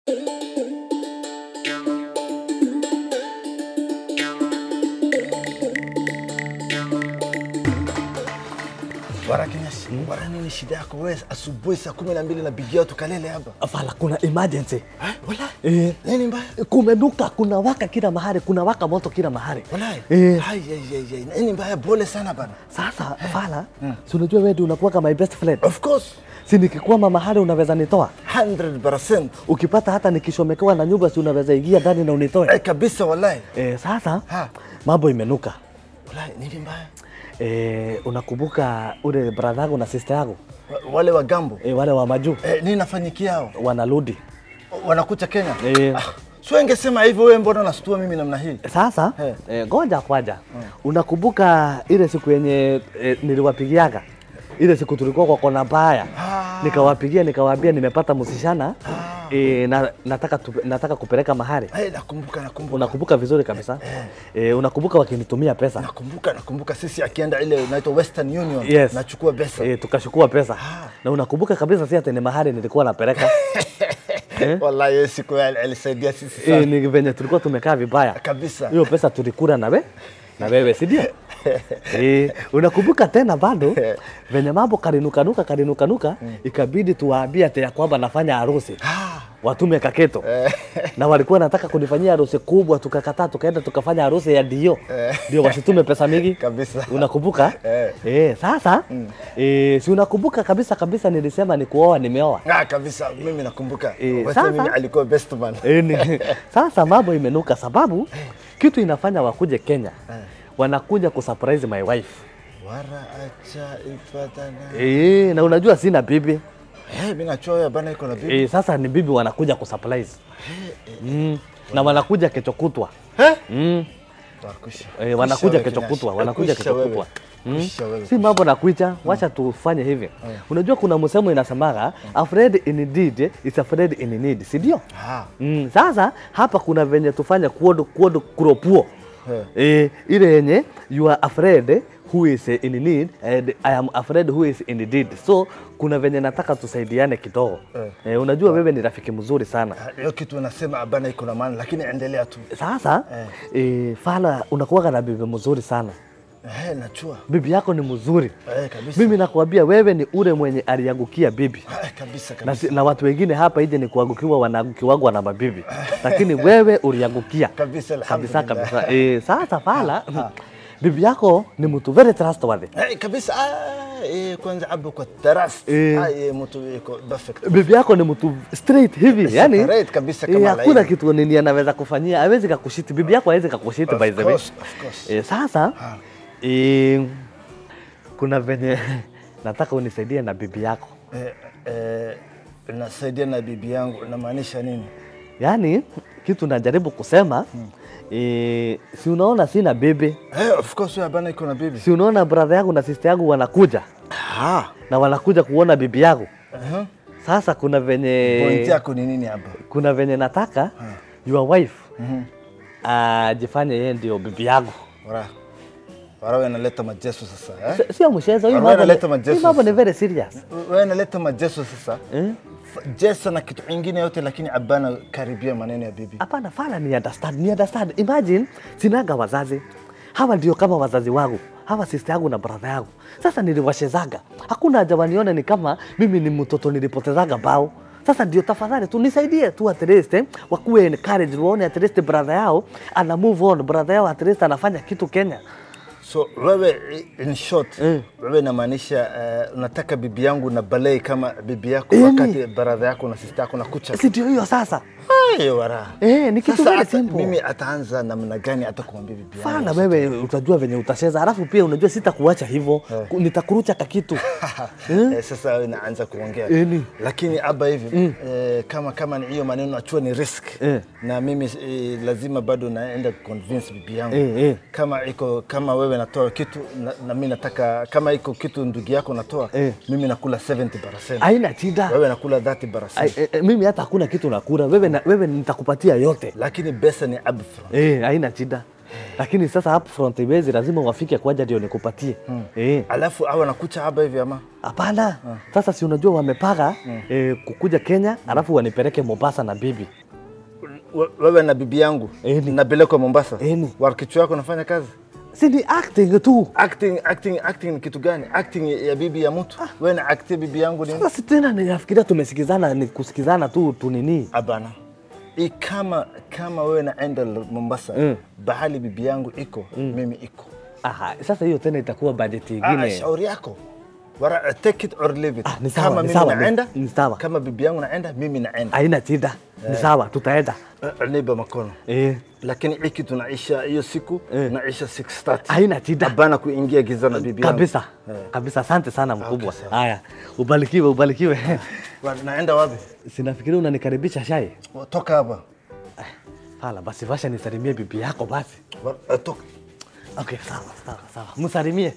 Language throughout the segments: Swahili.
Bwana Kinyashi, bwana nini shida yako wewe? Asubuhi saa kumi na mbili napigia watu kalele hapa. Afala, kuna emergency Eh, Wala? eh, Nini mbaya? kumenuka, kuna waka kila mahali, kuna waka moto kila mahali Wallahi. eh. Hai, hai, hai, hai. Nini mbaya? Pole sana bana. Sasa Fala, si unajua wewe ndio unakuwa kama my best friend, Of course. si nikikwama mahali unaweza nitoa, 100%. ukipata hata nikishomekewa na nyumba, si unaweza ingia ndani na unitoe Eh, kabisa wallahi. eh. Sasa Ha. mambo imenuka Wallahi nini mbaya? eh, unakumbuka ule brother yangu na sister yangu Wa- Wale wa Gambo. eh, wale wa majuu Eh, nini nafanyikia hao? wanarudi Wanakuja Kenya? eh. Ah, sio ingesema hivyo wewe mbona unastua mimi namna hii? Sasa Eh. eh, ngoja kwaja, unakumbuka ile siku yenye eh, niliwapigiaga ile siku tulikuwa kwa kona mbaya Ah. nikawapigia nikawaambia nimepata msishana eh, na, nataka, tu, nataka kupeleka mahali. Eh, nakumbuka nakumbuka. Unakumbuka vizuri kabisa eh, unakumbuka wakinitumia pesa Nakumbuka nakumbuka sisi akienda ile inaitwa Western Union Yes. nachukua pesa. eh, tukachukua pesa Ah. na unakumbuka kabisa si ati ni mahali nilikuwa napeleka eh? Wallahi hiyo siku ya- alisaidia sisi sana. eh, ni venye tulikuwa tumekaa vibaya Kabisa. hiyo pesa tulikula na we na wewe si ndio? eh, unakumbuka tena bado venye mambo karinukanuka karinukanuka ikabidi tuwaambie ati ya kwamba nafanya harusi Ah. watume kaketo na walikuwa nataka kunifanyia harusi kubwa, tukakataa, tukaenda tukafanya harusi ya dio ndio wasitume pesa mingi Kabisa. Unakumbuka Eh. eh? Sasa eh, si unakumbuka kabisa kabisa, nilisema ni kuoa, nimeoa Ah, kabisa mimi nakumbuka. Eh, Wewe sasa- mimi alikuwa best man. Eh, ni- Sasa mambo imenuka, sababu kitu inafanya wakuje Kenya, wanakuja kusurprise my wife Wara acha ipatana. eh, na unajua sina bibi Eh, mimi nachoya bana iko na bibi. eh, sasa ni bibi wanakuja kusurprise mm. na wanakuja kesho kutwa Eh? mm. Wakusha. Eh, wanakuja Kusha wewe, kesho Kinyashi. kutwa, wanakuja Kusha kesho wewe. kutwa. Mm. Kusha wewe. Si mambo na kuicha, wacha tufanye hivi. Unajua kuna msemo inasemaga afraid in deed is afraid in need, si ndio? Ah. Mm, sasa hapa kuna venye tufanye kuodo kuodo kuropuo Eh. eh, ile yenye you are afraid who is in need and I am afraid who is in deed. So kuna venye nataka tusaidiane kidogo Eh. eh, unajua wewe ni rafiki mzuri sana Ah, Hiyo kitu unasema bana iko na maana lakini endelea tu. sasa eh, Fala unakuwaga na bibi mzuri sana Eh, nachua. bibi yako ni mzuri. Eh, kabisa. Mimi nakwambia wewe ni ule mwenye aliangukia bibi Eh, kabisa na, kabisa. si- na watu wengine hapa ije ni kuangukiwa wanaangukiwagwa na mabibi, lakini wewe uliangukia Kabisa, kabisa alhamdulillah. kabisa. E, sasa Fala bibi yako ni mtu very trustworthy. Eh, kabisa. Ah, eh, kwanza abu kwa taras. Eh. Ah, eh, mtu iko perfect. Bibi yako ni mtu straight hivi, yani Separate kabisa kama eh, hakuna laini. kitu nini anaweza kufanyia, hawezi kakushiti. Bibi yako hawezi kakushiti Of by the way. course, of course. E, sasa e, kuna venye nataka unisaidie na bibi yako Eh, eh, nasaidia na bibi yangu namaanisha nini? Yaani kitu najaribu kusema eh, si unaona sina bibi, Eh, of course wewe bana iko na bibi. si unaona brother yangu na sister yangu wanakuja Ah. na wanakuja kuona bibi yangu. Uh-huh. Sasa kuna Point venye yako ni nini hapa? kuna venye nataka your wife ajifanye yeye ndio bibi yangu. Wara. Wara wewe unaleta majesu sasa, eh? Si- Sio mchezo, hii Wewe mambo unaleta ni- hii majesu mambo ni sasa. very serious. Wewe unaleta majesu sasa. Eh? F- Jesu na kitu ingine yote lakini abana karibia maneno ya bibi. Hapana, fala ni understand, ni understand. Imagine sinaga wazazi hawa ndio kama wazazi wangu, hawa sister yangu na brother yangu. Sasa niliwashezaga, hakuna haja wanione ni kama mimi ni mtoto nilipotezaga bao. Sasa ndio tafadhali tu nisaidie tu at least eh, wakuwe encourage, waone at least brother yao ana move on, brother yao at least anafanya kitu Kenya. So wewe in short, Eh. wewe inamaanisha uh, unataka bibi yangu na balei kama bibi yako Eh, wakati brother yako na sister yako na kucha. Si ndio hiyo sasa? Ay, wara. Eh, ni kitu Sasa very ata- simple. Mimi ataanza namna gani hata kumwambia bibi yangu? Fala wewe utajua venye utacheza, alafu pia unajua sitakuacha hivyo, Ku- nitakurucha kakitu Eh, sasa wewe naanza kuongea Eh, ni. lakini aba hivi eh, kama kama ni hiyo maneno achua ni risk Eh. na mimi eh, lazima bado naenda convince bibi yangu Eh, eh. kama iko kama wewe natoa kitu na, na mimi nataka kama iko kitu ndugu yako natoa Eh. mimi nakula 70%. haina shida. wewe nakula 30%. Ai, eh, eh, mimi hata hakuna kitu nakula wewe, na, wewe nitakupatia yote lakini pesa ni upfront. eh, haina shida lakini sasa up front iwezi lazima wafike kwaja ndio nikupatie eh. Alafu awe nakucha hapa hivi ama Hapana, sasa si unajua wamepanga eh, kukuja Kenya alafu wanipeleke Mombasa na bibi We- wewe na bibi yangu Eni. napelekwa Mombasa. Eni. Wakichwa yako nafanya kazi si ni acting tu. acting, acting, acting ni kitu gani? Acting ya bibi ya mtu wewe na acting bibi yangu ni Sasa si tena ninafikiria tumesikizana, ni kusikizana tu tu nini Hapana. I kama kama wewe naenda L- Mombasa Mm. bahali bibi yangu iko mimi iko Aha, sasa hiyo tena itakuwa bajeti Ah, ingine. shauri yako Wara, take it or leave it. Ah, ni sawa, kama ni mimi sawa, ni- naenda ni sawa. kama bibi yangu naenda mimi naenda Haina shida, ni sawa, tutaenda Eh, niba makono eh. lakini hiki tunaisha hiyo siku Eh. naisha 6:30 Haina shida Hapana kuingia giza na bibi yangu kabisa Eh. kabisa. Asante sana mkubwa. sawa. Haya, ubarikiwe, ubarikiwe. Wa- naenda wapi? Sinafikiria unanikaribisha shai. Toka hapa. Hala, basi vasha nisalimie bibi yako basi. Wa- eh, Toka. Okay, sawa sawa sawa, msalimie.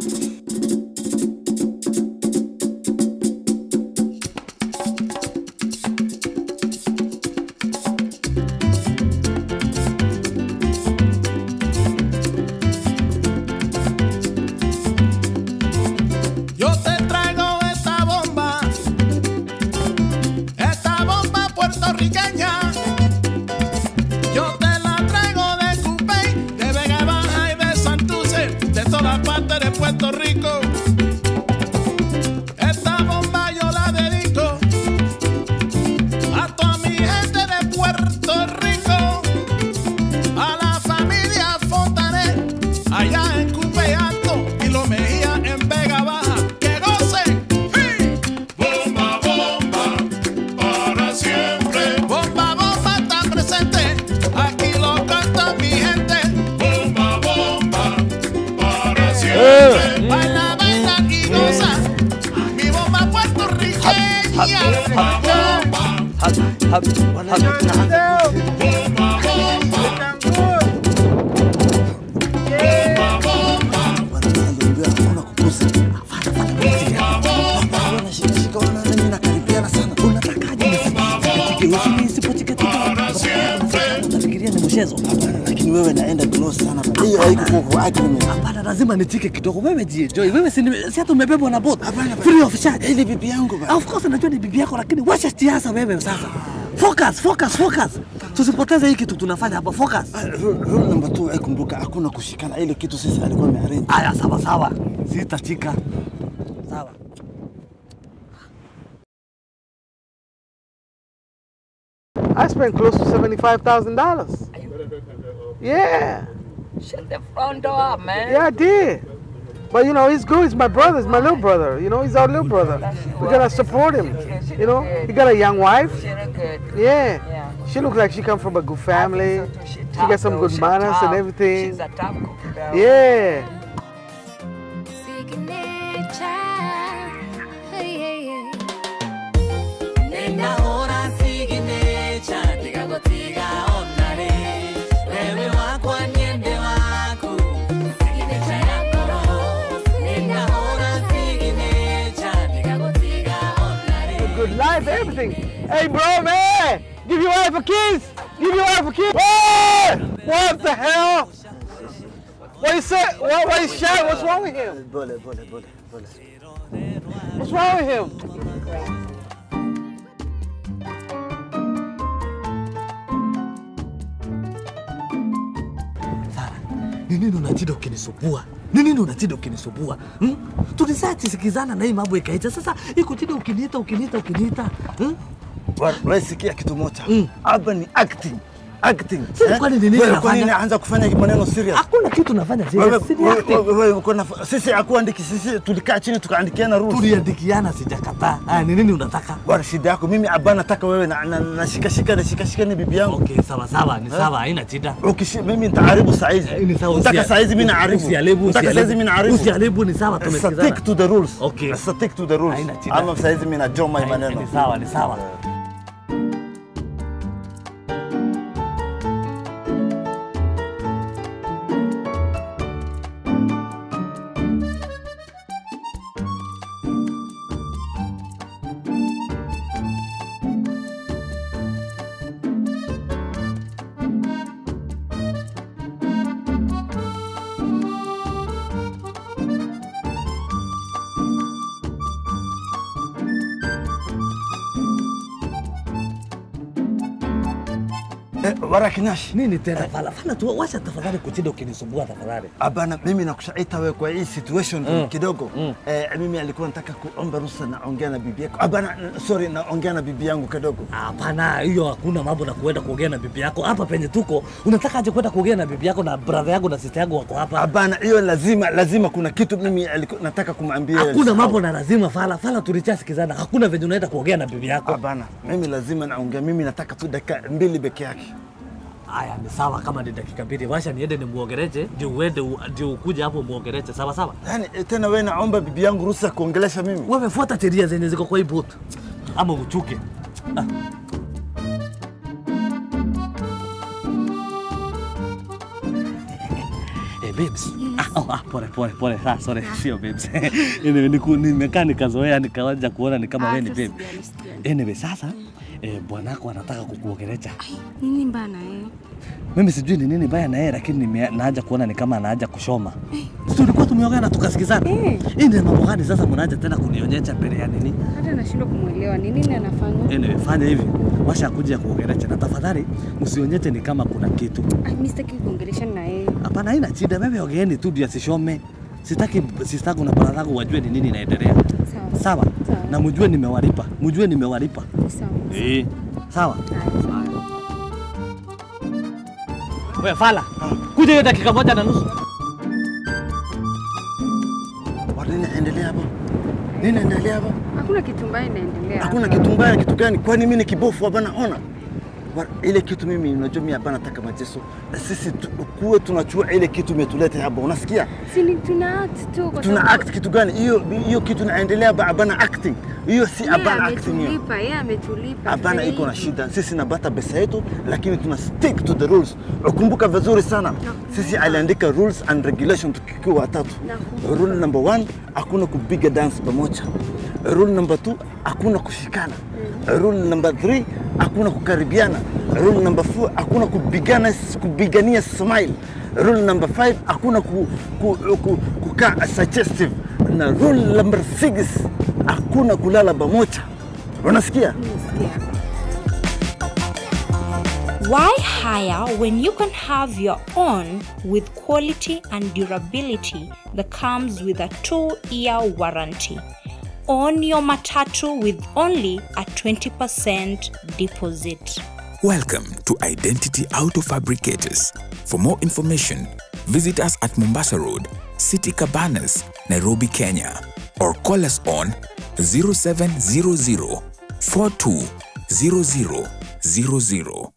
Yo te traigo esta bomba, esta bomba puertorriqueña. Yo te la traigo de Cupey, de Vega Baja y de Santurce, de toda parte de Puerto Rico. Esta bomba yo la dedico a toda mi gente de Puerto Rico, a la familia Fontanet, allá en Cupey Alto y lo Mejía en Vega Baja. ¡Que gocen! ¡Sí! Bomba, bomba, para siempre. Bomba, bomba está presente, aquí lo canta mi gente. Bomba, bomba, para siempre. Baila, baila y goza, mi bomba puertorriqueña. Bomba, bomba. Unafikiria ni mchezo? Lakini wewe naenda close sana. Hiyo haiko kwa agreement. Hapana, lazima nitike kidogo. Wewe jienjoy. Wewe si ni- si hata umebebwa na boat. Free of charge. Ile bibi yangu ba. Of course najua ni bibi yako, lakini wacha siasa wewe sasa. Focus, focus, focus. Tusipoteze hii kitu tunafanya hapa. Focus. Rule number 2 aikumbuka hakuna kushikana. Ile kitu sisi alikuwa amearrange. Aya, sawa sawa, sitachika. Sawa. I spent close to seventy-five thousand dollars. Yeah, Shut the front door, man. yeah, I did. But you know, he's good. He's my brother. He's my little brother. You know, he's our little brother. We gotta support him. You know, he got a young wife. She look good. Yeah, Yeah. she looks like she come from a good family. I think so too. She, She top, got some though. good She manners top. and everything. She's a top cookie, though. Yeah. Signature. Hey, hey, hey. Nenda hora signature, tiga gotiga onare. Wewe wako niende wako, signature yako. Nenda hora signature, tiga gotiga onare. Good life, everything. Hey, bro, man, give your wife a kiss. Give your wife a kiss. Hey! What the hell? What you say? What? What is shy? What's wrong with him? Bole, bole, bole, bole. What's wrong with him? Ni nini unachida ukinisumbua? Ni nini unachida ukinisumbua? Hmm? Tulisachisikizana na hii mambo ikaita. Sasa iko chida ukiniita ukiniita ukiniita. Hmm? Wa- Wewe sikia kitu moja. Hapa ni acting. Acting. Sasa kwani ni nini Wewe kwa nini nafanya? anza kufanya maneno serious? Hakuna kitu nafanya Wewe serious. Si ni wewe- acting. wewe uko na sisi hakuandiki sisi tulikaa chini tukaandikiana rules. Tuliandikiana sijakataa. Haya, ni nini unataka? Bwana shida yako mimi abana nataka wewe na na- nashika shika na shika shika ni bibi yangu. Okay, sawa sawa, ni sawa, haina shida. Ukishi mimi nitaharibu saa hizi. Eh, Ni sawa. Unataka usia- saa hizi mimi naharibu. Usiharibu, Unataka saa hizi usiharibu. mimi naharibu. Usiharibu, ni sawa, Stick tumesikizana. to the rules. Okay. Stick to the rules. Haina shida. Ama saa hizi mimi najoma hii Ni maneno. sawa, ni sawa. Eh, warakinash Nini tena fala? Fala tu wacha tafadhali kuchinda ukinisumbua tafadhali. Abana, mimi nakushaita wewe kwa hii situation mm. kidogo mm. Eh, mimi alikuwa nataka kuomba ruhusa naongea na bibi yako. Abana, sorry, naongea na bibi yangu kidogo. Hapana, hiyo hakuna mambo na kuenda kuongea na bibi yako. Hapa penye tuko, unataka aje kwenda kuongea na bibi yako na brother yangu na sister yangu wako hapa? Abana, hiyo lazima lazima, kuna kitu mimi aliku, nataka kumwambia. Hakuna mambo na lazima fala. Fala tulichasikizana. Hakuna venye unaenda kuongea na bibi yako. Abana, mimi lazima naongea, mimi nataka tu dakika mbili peke yake. Haya, ni sawa kama ni dakika mbili. Washa niende nimuongereche, ndio uende u- ndio ukuje hapo muongereche. Sawa sawa. Yani eh, tena wewe naomba bibi yangu ruhusa kuongelesha mimi. Wewe fuata sheria zenye ziko kwa hii boat. Ama uchuke. Ah. Eh, babes. Ah, oh, ah, pole pole pole. Ah, sorry, sio babes. Anyway, niku- nimekaa nikazoea nikaanza kuona ni kama wewe ni babe. Anyway, sasa eh, bwanako anataka kukuongelesha. Nini mbana eh? Mimi sijui ni nini baya na yeye, lakini nime- naaja kuona ni kama anaaja kushoma. Si tulikuwa tumeongea na tukasikizana. Eh. Hii ni mambo gani sasa mnaaja tena kunionyesha mbele ya nini? Hata nashindwa kumwelewa ni nini anafanya. Anyway, fanya hivi, washa kuja kuongelesha na tafadhali msionyeshe ni kama kuna kitu. Ah, mimi sitaki kuongelesha na yeye. Hapana, haina shida, wewe ongeeni tu ndio asishome. Sitaki sistangu na brother yangu wajue ni nini inaendelea. Sawa. Sawa? Sawa. Na mjue nimewalipa, mjue nimewalipa. Sawa. Eh. Sawa? Wewe fala. Kuja hiyo dakika moja na nusu. Wa, Nini inaendelea hapa? Nini inaendelea hapa? Hakuna kitu mbaya inaendelea. Hakuna kitu mbaya, kitu gani? Kwani mimi ni kibofu hapa naona? Wa- Ile kitu mimi unajua mimi hapa nataka mateso. Na sisi tu- kuwe tunachua ile kitu imetuleta hapa. Unasikia? Si ni tuna act tu kwa Tuna sababu- act kitu gani? Hiyo hiyo kitu inaendelea hapa hapana acting. Hiyo si Yeye hapana acting hiyo. ametulipa, yeye ametulipa. Hapana, Tufanye iko na hivi. shida. Sisi nabata pesa yetu, lakini tuna stick to the rules. Ukumbuka vizuri sana, sisi aliandika rules and regulation tukiwa watatu. Nakumbuka. Rule number one, hakuna kupiga dance pamoja. Rule number two, hakuna kushikana. Rule number three, hakuna kukaribiana. Rule number four, hakuna kupigana kupigania smile. Rule number five, hakuna ku, ku, ku, kukaa suggestive. Na rule number six, hakuna kulala pamoja. Unasikia? Nimesikia. Why hire when you can have your own with quality and durability that comes with a two year warranty? Own your Matatu with only a 20% deposit. Welcome to Identity Auto Fabricators. For more information, visit us at Mombasa Road, City Cabanas, Nairobi, Kenya, or call us on 0700 420000.